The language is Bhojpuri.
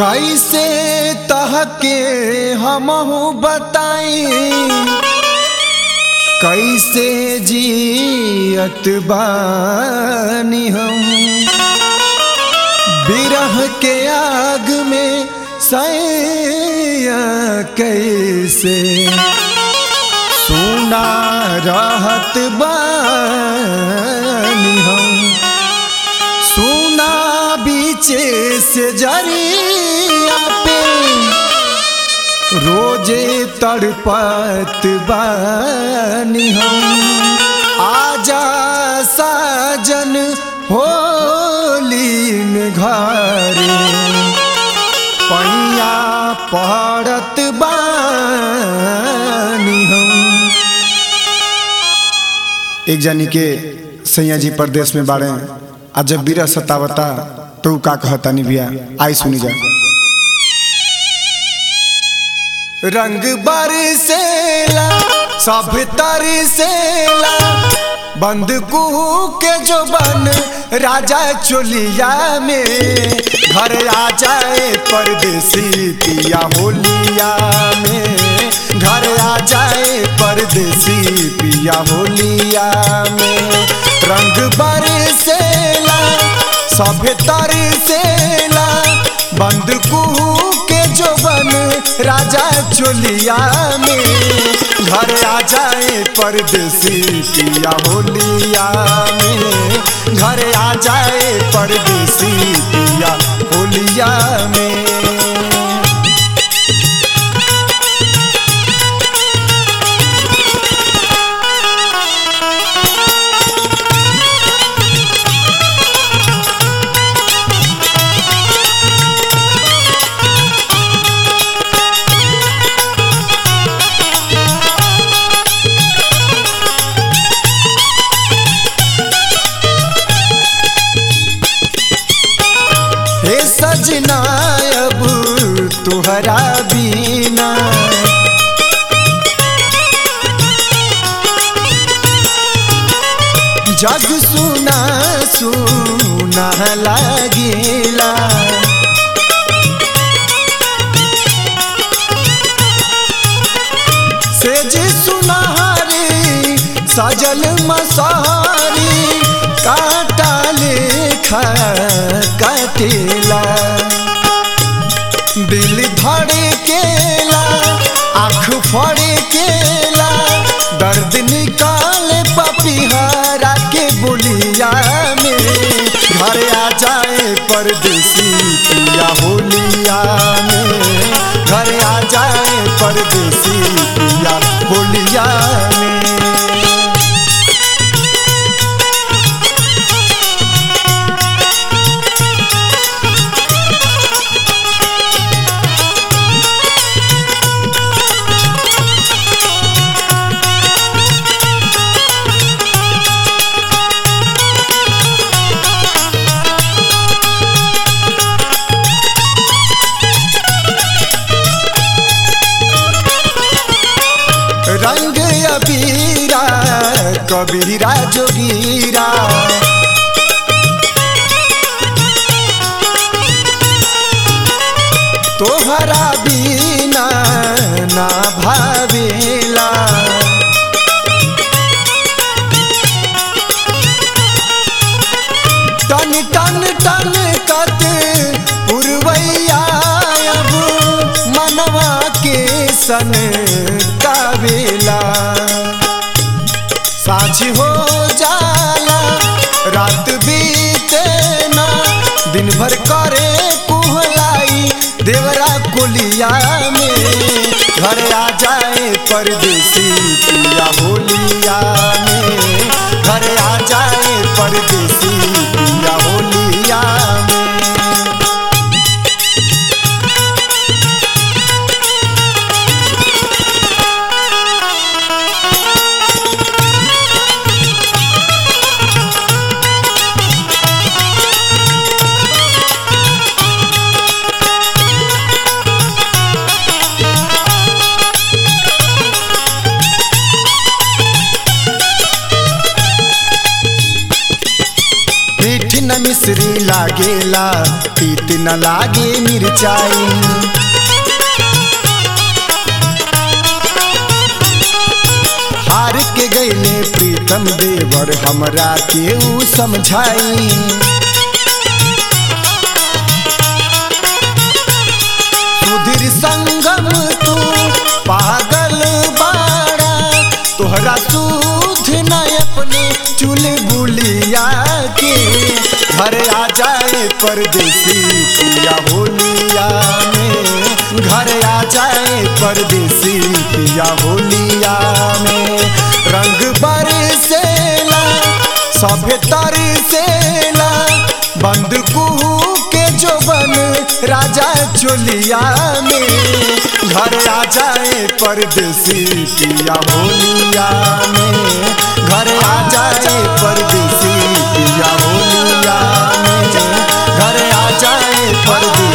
कैसे तहके हमहू बताई कैसे जियत बानी हम बिरह के आग में सैया कैसे सुना रहत बानी हम सुना बीचे से जरिया पे रोजे तड़पत बानी हम आजा साजन होली में घरे पैया पड़त बानी हम एक जानी के सैया जी परदेश में बाड़े आ जब बीरा सतावता तो उ का कहता नहीं भैया आई सुनी जा रंग बरसेला सब तरसेला बंद कुहू के जो बन राजा चोलिया में घर आ जाए परदेसी पिया होलिया में घर आ जाए परदेसी पिया होलिया में रंग बरसेला सब तरसेला बंद कुहू के जो बन राजा चोलिया में घर आ जाए परदेसी पिया होलिया में घर आ जाए परदेसी पिया होलिया में हे सजना अब तुहरा बीना जग सुना सुना लागेला से जी सुनहरी सजल मसारी काटा लेखा कटेला दिल धड़े केला आँख फड़े केला दर्द निकाले पपिहारा के बोलिया में घर आ जाए परदेसी पिया होलिया में घर आ जाए परदेसी पिया होलिया में रंग अबीरा कबीरा जोगीरा तोहरा बीना ना भावेला टन टन टन कत पुरवैया अब मनवा के सन कावेला साझ हो जाला रात बीते ना दिन भर करे कुहलाई देवरा कोलिया में घर आ जाए परदेसी पिया होलिया में घर आ जाए परदेसी पिया होलिया में न मिश्री लागेला तीत न लागे मिर्चाई हार के गईले प्रीतम देवर हमरा के ऊ समझाई सुधीर संगम तू पागल बाड़ा तोहरा सूध न अपने चुल बुलिया के घर आ जाए परदेसी पिया होलिया में घर आ जाए परदेसी पिया होलिया में रंग बरसेला सभे तरसेला बंद कुहू के जो बन राजा चोलिया में घर आ जाए परदेसी पिया होलिया में घर आ जाए परदेसी पिया होलिया में घर आ जाए परदेसी